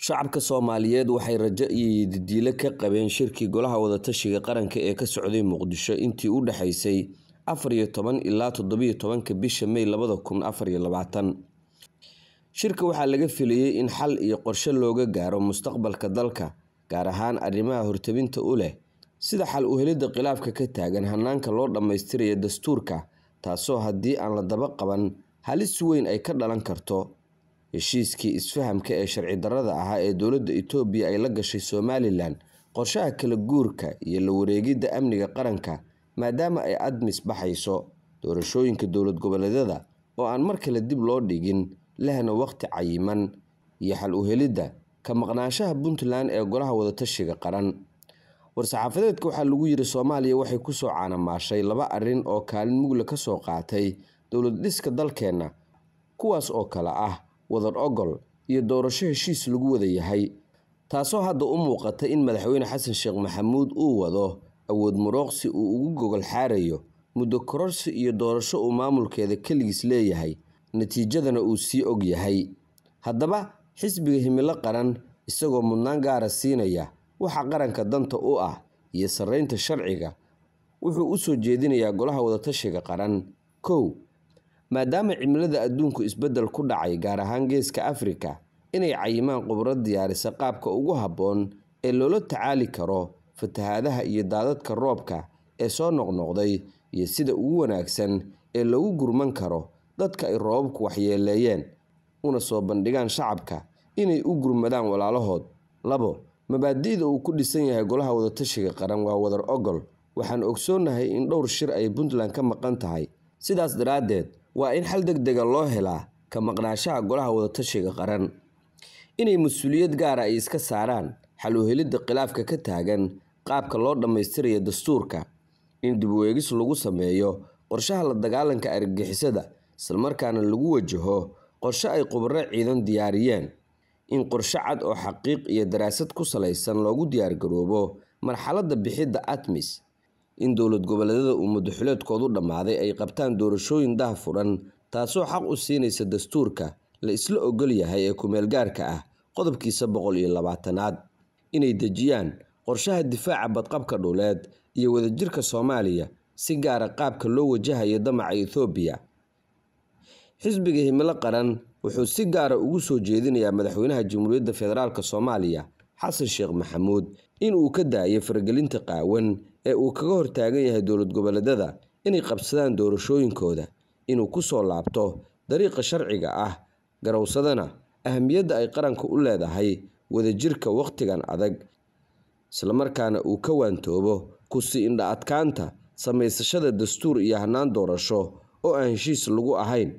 Shacabka Soomaaliyeed waxay rajo iyo yididiilo ka qabeen shirkii Golaha Wada-tashiga Qaranka ee ka socday Muqdisho intii u dhaxaysay afar iyo toban ilaa toddoba iyo tobanka bisha May labada kun afar iyo labaatan. Shirka waxaa laga filayay in xal iyo qorshe looga gaaro mustaqbalka dalka, gaar ahaan arrimaha hortebinta u leh sida xal u helidda khilaafka ka taagan hanaanka loo dhammaystirayo dastuurka, taasoo haddii aan la daba qaban halis weyn ay ka dhalan karto. Heshiiskii isfahamka ee sharci darrada ahaa ee dowladda Itoobiya ay la gashay Somalilan, qorshaha kala guurka iyo la wareegidda amniga qaranka maadaama ay ADMIS baxayso, doorashooyinka dowlad goboleedyada oo aan mar kale dib loo dhigin lehna waqti cayiman, iyo xal u helidda ka maqnaanshaha Puntland ee Golaha Wada-tashiga Qaran. War-saxaafadeedka waxaa lagu yiri Soomaaliya waxay ku soo caano-maashay laba arrin oo kaalin mug leh ka soo qaatay dowlad dhiska dalkeena, kuwaas oo kala ah wadar oggol iyo doorasho heshiis lagu wada yahay, taasoo hadda u muuqata in Madaxweyne Xasan Sheekh Maxamuud uu wado awood muruqsi uu ugu gogol xaarayo muddo kororsi iyo doorasho uu maamulkeeda kaligiis leeyahay, natiijadana uu sii og yahay. Haddaba, xisbiga Himilo Qaran, isagoo mudnaan gaar ah siinaya waxa qaranka danta u ah iyo sarreynta sharciga, wuxuu u soo jeedinayaa Golaha Wada-tashiga Qaran: kow Maadaama cimilada adduunku isbeddel ku dhacay gaar ahaan Geeska Afrika, inay cayimaan khubaro diyaarisa qaabka ugu habboon ee loola tacaali karo fatahaadaha iyo daadadka roobka ee soo noqnoqday iyo sida ugu wanaagsan ee loogu gurman karo dadka ay roobabku waxyeeleeyeen, una soo bandhigaan shacabka inay u gurmadaan walaalahood. labo Mabaadi'da uu ku dhisan yahay Golaha Wada-tashiga Qaran waa wadar oggol. Waxaan ogsoonnahay in dhowr shir ay Puntland ka maqan tahay, sidaas daraaddeed waa in xal degdeg ah loo helaa ka maqnaanshaha Golaha Wada-tashiga Qaran. Inay mas'uuliyad gaar ah iska saaraan xal u helidda khilaafka ka taagan qaabka loo dhammaystirayo dastuurka. In dib u eegis lagu sameeyo qorshaha la dagaalanka argagixisada, isla markaana lagu wajaho qorshe ay khubaro ciidan diyaariyeen. In qorshe cad oo xaqiiq iyo daraasad ku saleysan loogu diyaargaroobo marxaladda bixidda ADMIS. In dowlad goboleedyada uu muddo-xileedkoodu dhammaaday ay qabtaan doorashooyin daahfuran, taasoo xaq u siinaysa dastuurka la isla oggol yahay ee ku-meel-gaarka ah qodobkiisa boqol iyo labaatanaad. Inay dejiyaan qorshaha difaaca badqabka dhuleed iyo wadajirka Soomaaliya, si gaar ah qaabka loo wajahayo damaca Itoobiya. Xisbiga Himilo Qaran wuxuu si gaar ah ugu soo jeedinayaa Madaxweynaha Jamhuuriyadda Federaalka Soomaaliya Xasan Sheekh Maxamuud in uu ka daayo faragelinta qaawan ee uu kaga hortaagan yahay dowlad goboleedyada inay qabsadaan doorashooyinkooda, inuu ku soo laabto dariiqa sharciga ah, garowsadana ahmiyadda ay qaranku u leedahay wadajirka waqtigan adag, isla markaana uu ka waantoobo ku sii indha adkaanta samaysashada dastuur iyo hannaan doorasho oo aan heshiis lagu ahayn.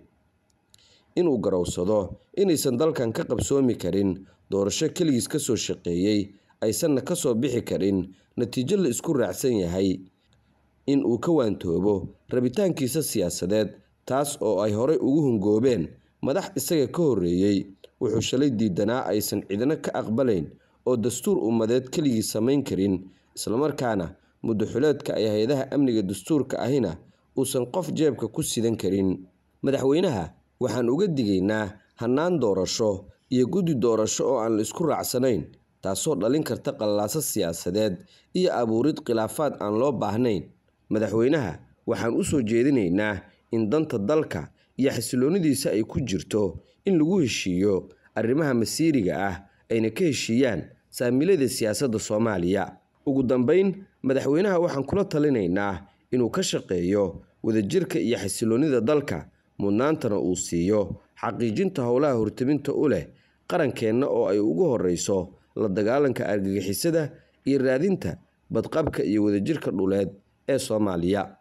Inuu garowsado inaysan dalkan ka qabsoomi karin doorasho kaligiis ka soo shaqeeyay, aysanna ka soo bixi karin natiijo la isku raacsan yahay. In uu ka waantoobo rabitaankiisa siyaasadeed, taas oo ay horay ugu hungoobeen madax isaga ka horreeyay, wuxuu shalay diidanaa aysan cidina ka aqbalayn oo dastuur ummadeed kaligiis samayn karin, isla markaana muddo-xileedka ay hay'adaha amniga dastuurka ahina uusan qof jeebka ku sidan karin. Madaxweynaha waxaan uga digaynaa hannaan doorasho iyo guddi doorasho oo aan la isku raacsanayn, taasoo dhalin karta qalalaaso siyaasadeed iyo abuurid khilaafaad aan loo baahnayn. Madaxweynaha waxaan u soo jeedinaynaa in danta dalka iyo xasilloonidiisa ay ku jirto in lagu heshiiyo arrimaha masiiriga ah, ayna ka heshiiyaan saamilada siyaasadda Soomaaliya. Ugu dambeyn, madaxweynaha waxaan kula talinaynaa inuu ka shaqeeyo wadajirka iyo xasilloonida dalka, mudnaantana uu siiyo xaqiijinta howlaha hortebinta u leh qarankeena oo ay ugu horreyso la dagaalanka argagixisada iyo raadinta badqabka iyo wadajirka dhuleed ee Soomaaliya.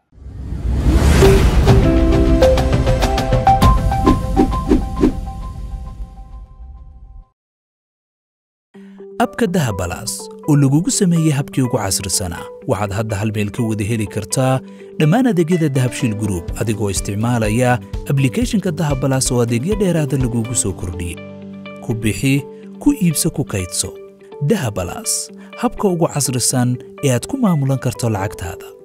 abka dahabalaas oo lagugu sameeyey habkii ugu casrisanaa waxaad hadda hal meel ka wada heli kartaa dhammaan adeegyada dahabshiil gruub adigoo isticmaalaya ablikhethonka dahabalaas oo adeegyo dheeraada lagugu soo kordhiyey ku bixi ku iibso ku kaydso dahabalaas habka ugu casrisan ee aad ku maamulan karto lacagtaada